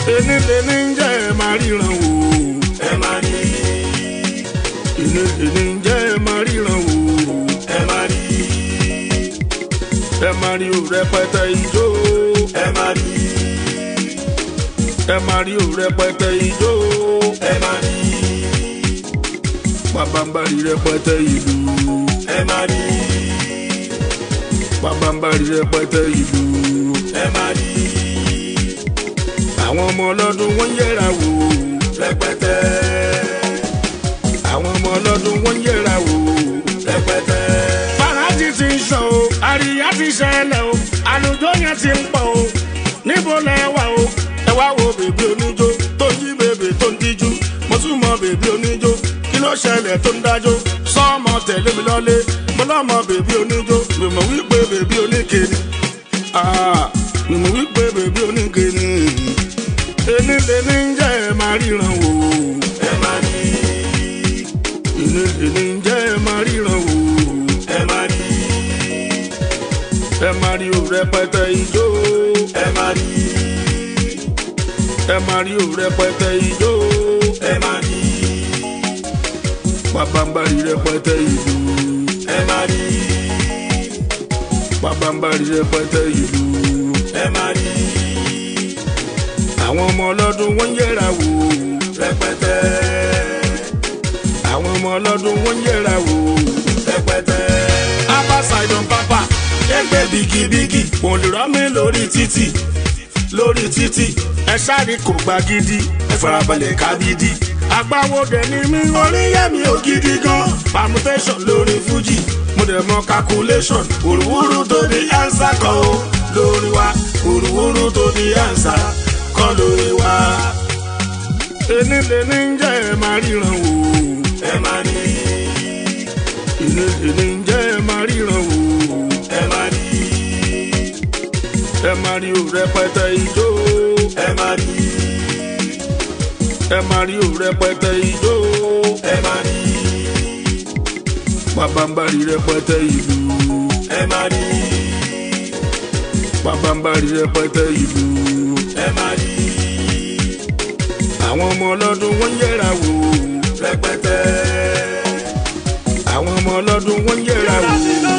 ẹni lẹni ń jẹ́ ẹ máa ríran wò. ẹ máa rí ẹni lẹni ń jẹ́ ẹ máa ríran wò. ẹ máa rí ẹ máa rí o rẹpẹtẹ ijó. ẹ máa rí ẹ máa rí o rẹpẹtẹ ijó. ẹ máa rí pàbàmbarì rẹpẹtẹ ìlú. ẹ máa rí pàbàmbarì rẹpẹtẹ ìlú. ẹ máa rí àwọn ọmọ ọlọ́dún wọ́n yẹra wò. rẹpẹtẹ àwọn ọmọ ọlọ́dún wọ́n yẹra wò. rẹpẹtẹ fàájì ti ń sọ o àríyá ti ṣẹlẹ̀ o àlùjọ yẹn ti ń pọ̀ o níbo lẹ wà o ẹ wá wo bèbí oníjó tó ń yí bèbè tó ń díjú mo tún mọ bèbí oníjó kí ló ṣẹlẹ̀ tó ń dájó sọ́ọ̀mọ tẹ̀lé mi lọ́lé mo lọ́mọ bèbí oníjó mi mọ̀ wípé bèbí oníkeni Ah, mi mọ̀ wípé bèbí oníkeni ẹni lẹni ń jẹ́ ẹ máa ríran wò ẹ máa rí ẹni lẹni ń jẹ́ ẹ máa ríran wò ẹ máa rí ẹ máa rí o rẹpẹtẹ ijó. ẹ máa rí ẹ máa rí o rẹpẹtẹ ijó ẹ máa rí pàbàmbarì rẹpẹtẹ ìlú ẹ máa rí pàbàmbarì rẹpẹtẹ ìlú ẹ máa rí àwọn ọmọ ọlọ́dún wọ́n yẹra wò rẹpẹtẹ àwọn ọmọ ọlọ́dún wọ́n yẹra wò. rẹpẹtẹ abba sidon papa ẹgbẹ́ bigibigi kò lè rọ́ mi lórí títì lórí títì ẹ sáré kò gba gidi ẹ farabalẹ̀ kábídì agbáwo dẹ̀ ni mí oríyẹ̀mí ò gidi gan permutation lórí fuji mo dẹ̀ mọ calculation òrùwúrú tó di answer kan o lórí wa òrùwúrú tó di answer kan lórí wa. ẹni lẹni ń jẹ́ ẹ máa ríran wò ẹ máa rí ẹni lẹni ń jẹ́ ẹ máa ríran wò ẹ máa rí ẹ máa rí o rẹpẹtẹ ijó ẹ máa rí ẹ máa rí o rẹpẹtẹ ijó ẹ máa rí pàbàmbarì rẹpẹtẹ ìlú ẹ máa rí pàbàmbarì rẹpẹtẹ ìlú ẹ máa rí àwọn ọmọ ọlọ́dún wọ́n yẹra wò rẹpẹtẹ àwọn ọmọ ọlọ́dún wọ́n yẹra wò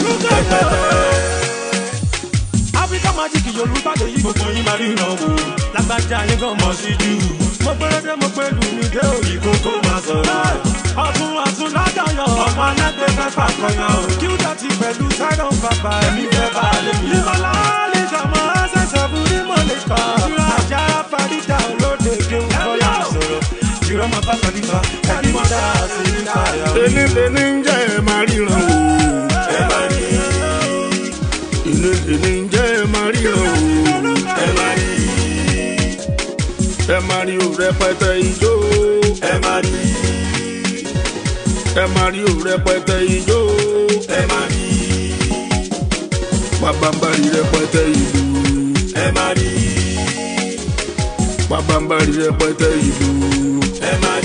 Africa magic Yorùbá lè yí gbogbo yín máa ríran wò. Lágbájá yín gan mọ̀ sí jù. Mo gbẹ́rẹ́dẹ́ mo pé lù mí dé òyì kókó máa sọ̀rọ̀. Ọ̀tún ọ̀tún lọ́dọ̀yọ̀. Ọmọ alágbè fẹ́ fàkọyàn o. Kí ó dọ̀tí pẹ̀lú Sidon bàbá ẹ̀mí fẹ́ bá a lè mí. Lílọ́lá lè jọmọ ṣẹ̀ṣẹ̀ fún ní mo lè kọ́. Àjà Fàdíjà olóde kéwù kọ́lá sọ̀rọ̀. Ìrọ̀mọ̀ bá Fàdíjà ẹ̀rí mọ́tà sí nípa ẹ̀yà. ẹni lẹni ń jẹ́ ẹ máa ríran wò ẹ máa rí ẹni lẹni ń jẹ́ ẹ máa ríran wò ẹ máa rí ẹ máa rí o rẹpẹtẹ ijó ẹ máa rí ẹ máa rí o rẹpẹtẹ ijó ẹ máa rí pàbàmbarì rẹpẹtẹ ìlú ẹ máa rí pàbàmbarì rẹpẹtẹ ìlú ẹ máa